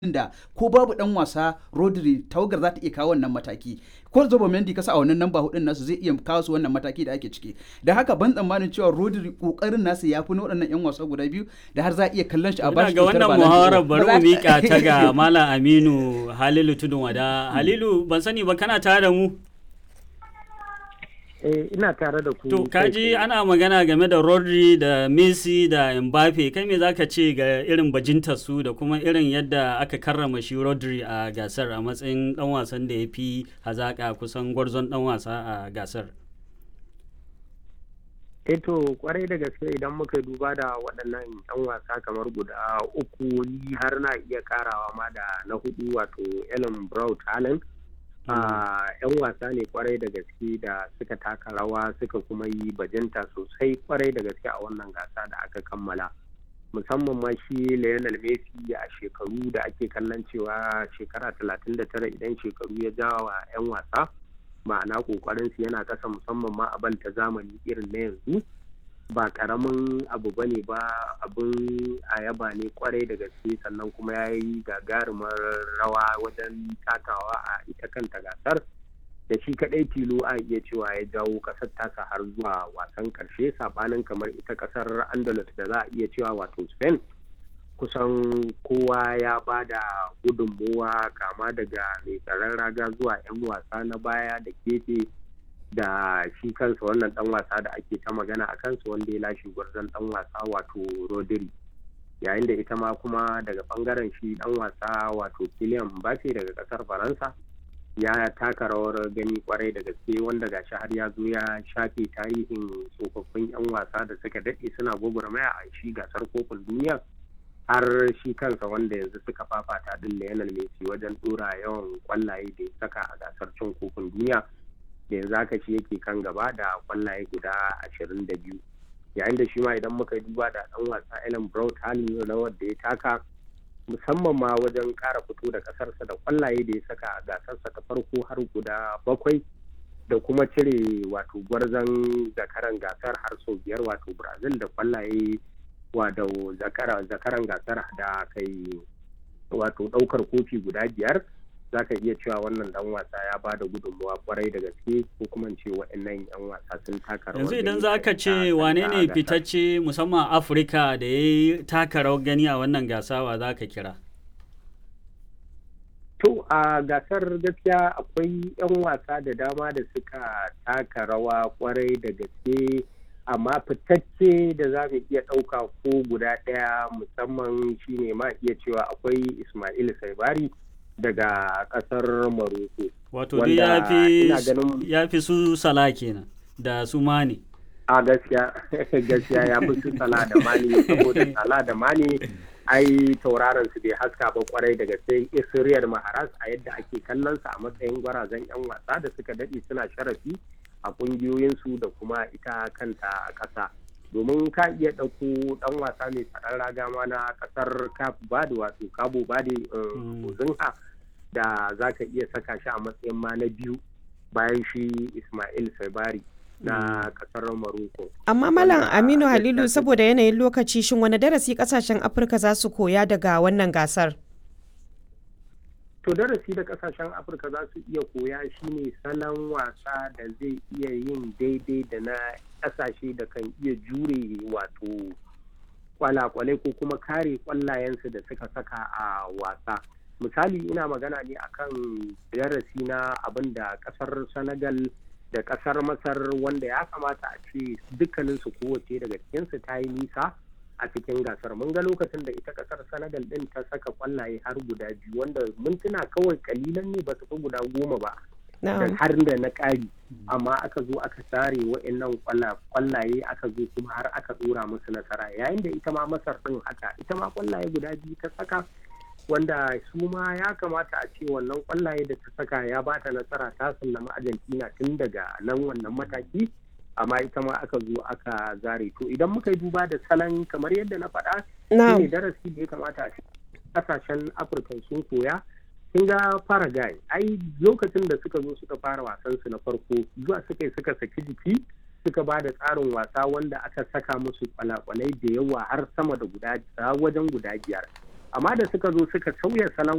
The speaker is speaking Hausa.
da ko babu dan wasa Rodri tawagar za ta iya kawo wannan mataki ko Zobo Mendy kasa a wannan namba hudun nasu zai iya kawo su wannan mataki da ake ciki da haka ban tsammanin cewa Rodri kokarin nasu ya fi na waɗannan yan wasa guda biyu da har za a iya kallon shi a bashi ga wannan muhawarar bari mu mika ta ga Malam Aminu Halilu Tudun Wada Halilu ban sani ba kana tare da mu Eh, ina tare da ku. To, kaji ana magana game da Rodri da Messi da Mbappe, kai me zaka ce ga irin bajintar su da kuma irin yadda aka karrama shi Rodri a gasar a matsayin dan wasan da ya fi hazaka kusan gwarzon dan wasa a gasar? Eh to, kwarai da gaske idan muka duba da waɗannan 'yan wasa kamar guda uku ni har na iya karawa ma da na hudu wato Ellen Brown Talent. a yan wasa ne kwarai da gaske da suka taka rawa suka kuma yi bajinta sosai kwarai da gaske a wannan gasa da aka kammala musamman ma shi Lionel Messi a shekaru da ake kallon cewa shekara 39 idan shekaru ya jawa 'yan wasa ma'ana kokarin su yana kasa musamman ma a ta zamani irin na yanzu ba karamin abu bane ba abin a yaba ne kwarai da gaske sannan kuma ya yi gagarumar rawa wajen takawa a ita kanta gasar da shi kadai tilo a iya cewa ya jawo kasar tasa har zuwa wasan karshe sabanin kamar ita kasar andalus da za a iya cewa wato spain kusan kowa ya ba da gudunmowa kama daga mai tsaron raga zuwa 'yan wasa na baya da gefe da shi kansa wannan dan wasa da ake ta magana a kansa wanda ya lashe gwarzon dan wasa wato rodri yayin da ita ma kuma daga bangaren shi dan wasa wato Kylian Mbappe daga kasar faransa ya taka rawar gani kwarai da gaske wanda gashi har ya zo ya shafe tarihin tsofaffin yan wasa da suka daɗe suna gwagwarmaya a shi gasar kofin duniya har shi kansa wanda yanzu suka fafata din Lionel Messi wajen dora yawan kwallaye da ya saka a gasar cin kofin duniya da yanzu haka shi yake kan gaba da kwallaye guda ashirin da biyu yayin da shi ma idan muka duba da dan wasa Ellen Brown halin rawar da ya taka musamman ma wajen kara fito da kasarsa da kwallaye da ya saka a gasarsa ta farko har guda bakwai da kuma cire wato gwarzon zakaran gasar har sau biyar wato Brazil da kwallaye wato zakaran gasar da kai wato daukar kofi guda biyar za ka iya cewa wannan dan wasa ya ba da gudunmawa kwarai da gaske ko kuma ce waɗannan yan wasa sun taka rawar yanzu idan za ka ce wane ne fitacce musamman afirka da ya yi taka rawar gani a wannan gasawa za ka kira to a gasar gaskiya akwai yan wasa da dama da suka taka rawa kwarai da gaske amma fitacce da za mu iya ɗauka ko guda ɗaya musamman shine ma iya cewa akwai ismail saibari daga kasar Morocco. Wato dai ya fi su sala kenan da su mani. A gaskiya gaskiya ya fi su sala da mani saboda sala da mani ai tauraron su bai haska ba kwarai daga sai Israel Maharas a yadda ake kallon sa a matsayin gwarazan yan wasa da suka dade suna sharafi a kungiyoyin su da kuma ita kanta ƙasa. domin ka iya ɗauko ɗan wasa mai tsaron raga ma na ƙasar Cape Verde wato Cabo Verde Ozinha da za ka iya saka shi a matsayin ma na biyu bayan shi Ismail Sabari na ƙasar Morocco. Amma Malam Aminu Halilu saboda yanayin lokaci shin wani darasi ƙasashen Afirka za su koya daga wannan gasar? To darasi da kasashen Afirka za su iya koya shine salon wasa da zai iya yin daidai da na kasashe da kan iya jure wato kwalakwalai ko kuma kare kwallayensu da suka saka a wasa misali ina magana ne akan darasi na abin da kasar senegal da kasar masar wanda ya kamata a ce dukkaninsu kowace daga cikinsu ta yi nisa a cikin gasar mun ga lokacin da ita kasar senegal din ta saka kwallaye har guda biyu wanda mintuna kawai kalilan ne ba su fi guda goma ba da har da na ƙari amma aka zo aka sare wa'annan kwallaye aka zo kuma har aka dora musu nasara yayin da ita ma masar din haka ita ma kwallaye guda biyu ta saka wanda su ma ya kamata a ce wannan kwallaye da ta saka ya ba ta nasara ta sallama argentina tun daga nan wannan mataki amma ita ma aka zo aka zare to idan muka yi duba da salon kamar yadda na faɗa ne darasi da ya kamata a ce kasashen afirka sun koya kin ga Paraguay ai lokacin da suka zo suka fara wasan su na farko zuwa suka yi suka saki jiki suka ba da tsarin wasa wanda aka saka musu kwalakwalai da yawa har sama da guda wajen guda biyar amma da suka zo suka sauya salon